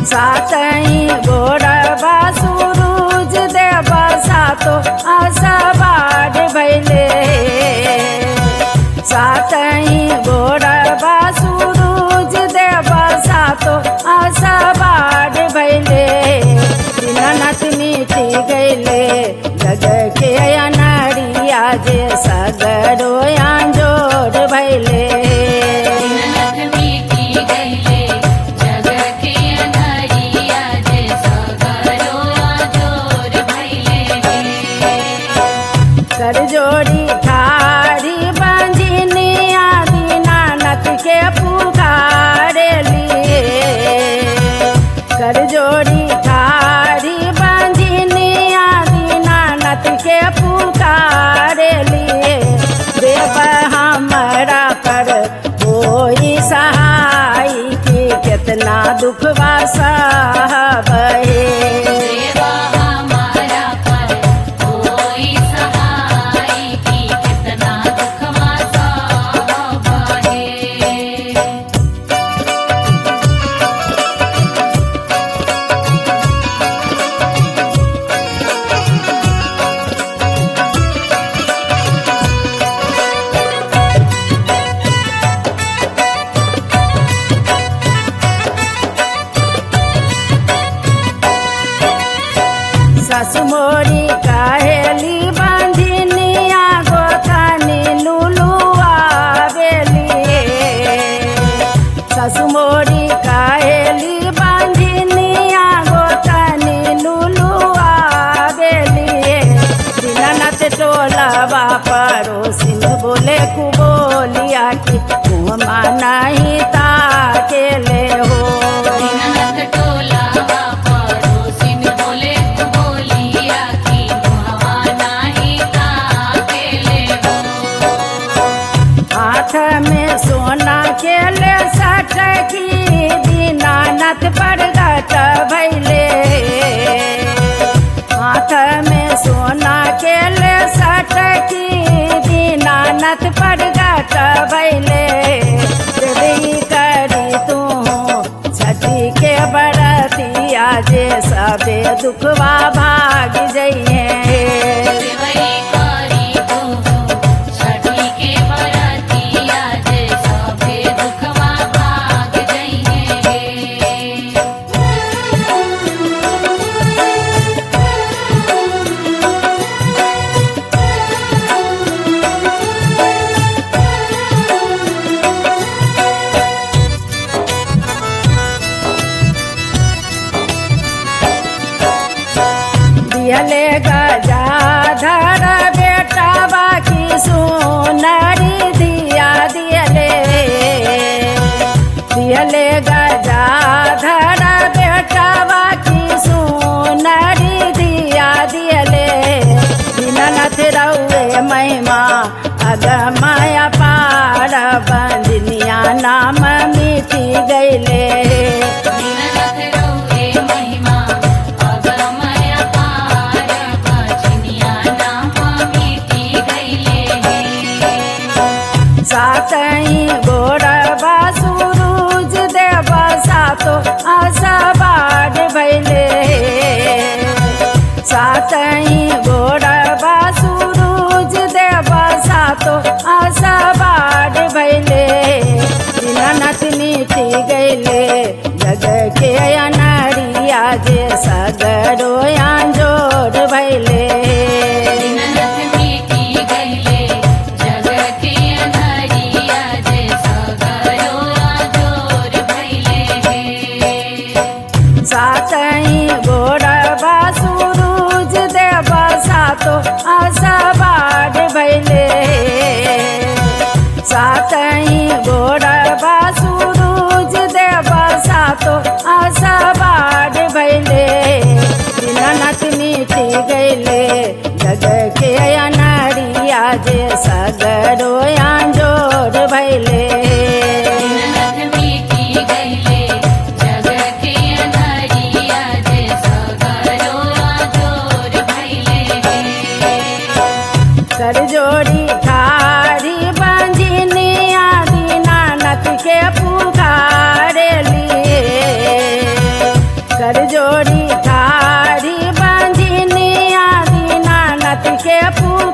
सातई गोरबा सुरूज देवा सातो आसबाड भैले सातई गोरबा सुरूज देवा सातो आसबाड भैले दीनानाथ मिटी गैले जग के अनरिया जे सगरो आंजोर भैले दीननाथ मिटी गइले जग के अंधारिया जे सगरो आजोर भइले कर जोड़ी ठाड़ी बंजिनिया दीनानाथ के पुकारे लिए कर जोड़ी ठाड़ी बंजिनिया दीनानाथ के पुकारे लिए देव हमरा पर कोई सहाय की कितना दुखवा सहबहे देवा हमारा पर कोई सहाय की कितना दुखवा सहबहे ससुमोरी कहेली बंधिनिया गोतनी लुलुआ बेली ससुमोरी कहेली बंधिनिया गोतनी लुलुआ बेली दीनानाथ टोलवा पड़ोसिन बोले कुबोलिया की मुँह नहीं ताकेले हो दीननाथ टोलावा पड़ोसिन बोले बोलिया की मुहवा नाही ताकेले हो हाथ में सोना के ले सटकी दीनानाथ प्रगट भैले हाथ में सोना के ले सटकी दीनानाथ प्रगट भैले देवी करी तू छठी के बरतिया जे सबे दुखवा भाग जइए देवई करी तू छठी के बरतिया जे सभे दुखवा भाग जइहे के पुकार